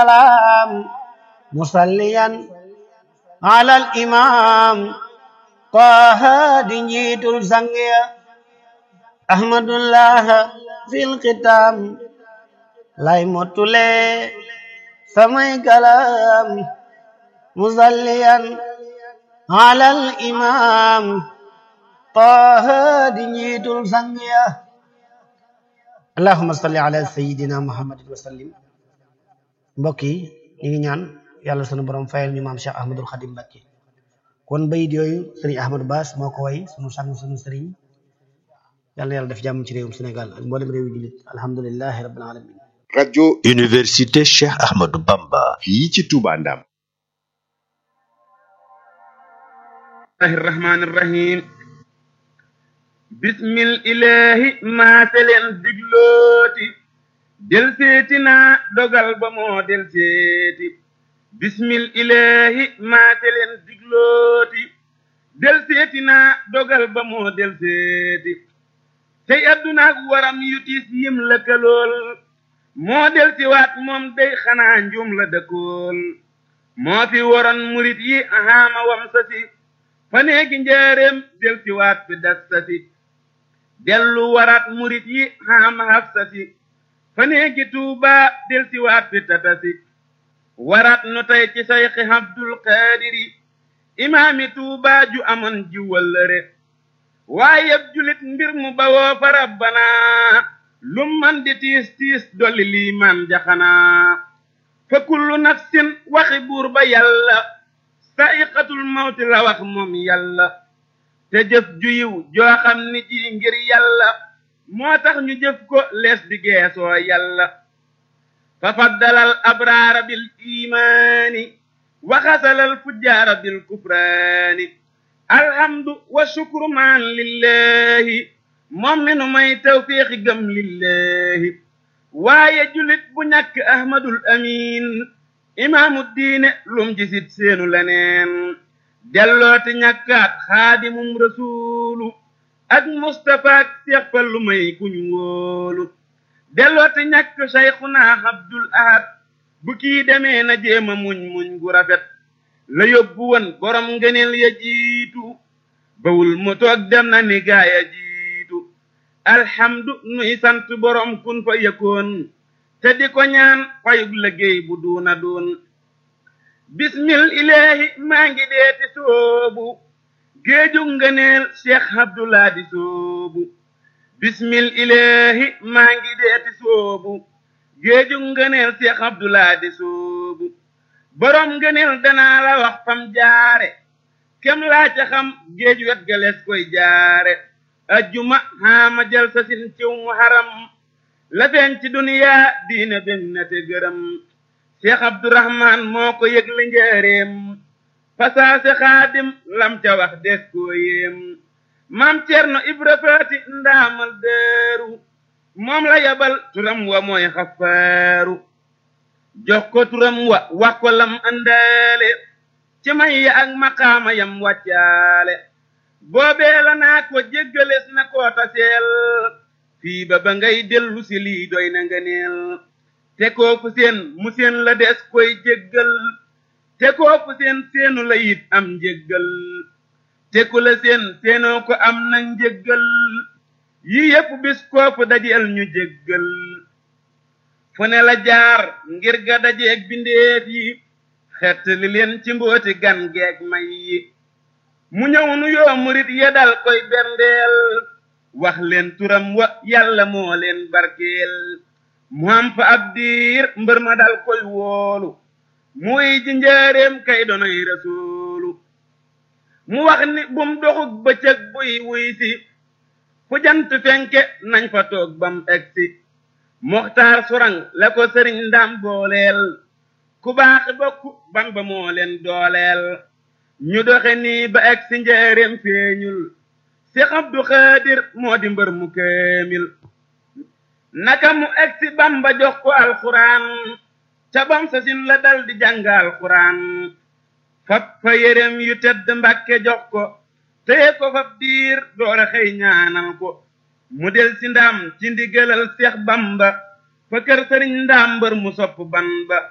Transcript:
salaam musalliyan ala al imam taha di njiitul sangiya ahmadullah fil xitam lay mottule samay kalam musalliyan ala al imam taha di njiitul sangiya allahumma salli ala sayidina muhammadin wa sallim mbokk yi ñu ngi ñaan yàlla sunu borom fayal ñu maam Cheikh Ahmadul Xadim Mbakke kon bayit yooyu sëriñ Ahmadou Bass moo ko way sunu sang sunu sëriñ yàlla yàlla def jàmm ci réewum Sénégal ak mboolem réewu jullit alhamdulillahi rabbil alamin rajo Université Cheikh Ahmadou Bamba fii ci Touba Ndam الله الرحمن الرحيم بسم الإله ما تلين دجلوتي del seeti naa dogal ba moo del seeti bismil ilahi maate leen diglooti del seeti naa dogal ba moo del seeti tey addunaak waram yu tiis yim lëkkalool moo del si waat moom day xanaa njum la dëkkool moo fi waroon murit yi ahaama wam sasi fa neegi njaareem del si waat fi das sasi dellu waraat murit yi ahaama haf sasi fa neegi tuuba del si waat fi tatasi warat nu tey ci sayxi abdul qaadiri imaami tuuba ju amoon ji wëllëre waaye julit mbir mu bawoo fa rabbana lum man di tiis tiis dolli liimaan jaxanaa fa kullu nafsin waxi buur ba yàlla sa'iqatul mawti la wax moom yàlla te jëf ju yiw joo xam ni ji ngir yàlla moo tax ñu jëf ko lees di geesoo yàlla fa faddalal abraara bil imaani wa xasalal fujjaara bil kufraani alhamdu wa shukru maan lillahi moom mi nu may tawfiixi gëm lillahi waaye julit bu ñàkk ahmadul amin imaamu diine lum jisit seenu leneen dellooti ñàkkaat xaadimum rasuulu ak Mustapha ak Seex Fallu may kuñ wóolu dellooti ñàkk Sayxuna Abdul Ahad bu kii demee na jéema muñ muñ gu rafet la yóbbu woon borom ngëneel ya jiitu bawul mu toog dem na ni gaaya jiitu alhamdu nuy sant borom kun fa yëkkoon te di ko ñaan fayug liggéey bu duuna doon bismil ilaahi maa ngi deeti soobu géeju ngëneel cheikh abdullah di soobu bismil ilahi maa ngi deeti soobu géeju ngëneel cheikh abdullah di soobu borom ngëneel danaa la wax fam jaare kem laa ca xam géej wet galees koy jaare ajjuma xaama jal sa sin ciw mu haram la feeñ ci duniyaa diina ben na te gërëm cheikh abdourahman moo ko yëgle njëreem fasaase xaadim lam ca wax des koo yéem maam cerno ibra faati ndaamal deeru moom la yabal turam wa mooy xafaaru jox ko turam wa wax ko lam andaale ci may ya ak maqaama yam wàccaale boobee la naa ko jéggalees na koo taseel fii ba ba ngay dellu si lii doy na nga neel te kooku seen mu seen la des koy jéggal te kooku seen seenu la it am njéggal te ku la seen seenoo ko am na njéggal yi yépp bis kooku dajeel ñu jéggal fu ne la jaar ngir ga dajeeg bindeef yi xett li leen ci mbooti gan geeg may yi mu ñëw nu yoo murit ya dal koy berndeel wax leen turam wa yàlla moo leen barkeel mu am fa ab diir mbër ma dal koy woolu muy ji njaareem kay donoy rasuulu mu wax ni bum doxug bëccëg buy wuy si fu jant fenke nañ fa toog bam egsi moxtaar surang la ko sëriñ ndam booleel ku baaxi bokk bamba moo leen dooleel ñu doxe nii ba egsi njaareem feeñul si abdu xaadir moo di mbër mu kaamil naka mu egsi bamba jox ko alxuraan ca bam sa sin la dal di jàngal alxuraan fab fa yérem yu tedd mbàkke jox ko téye ko fab diir doora xëy ñaanal ko mu del si ndam ci ndigalal seex bamba fa kër sëriñ ndaam mbër mu sopp ban ba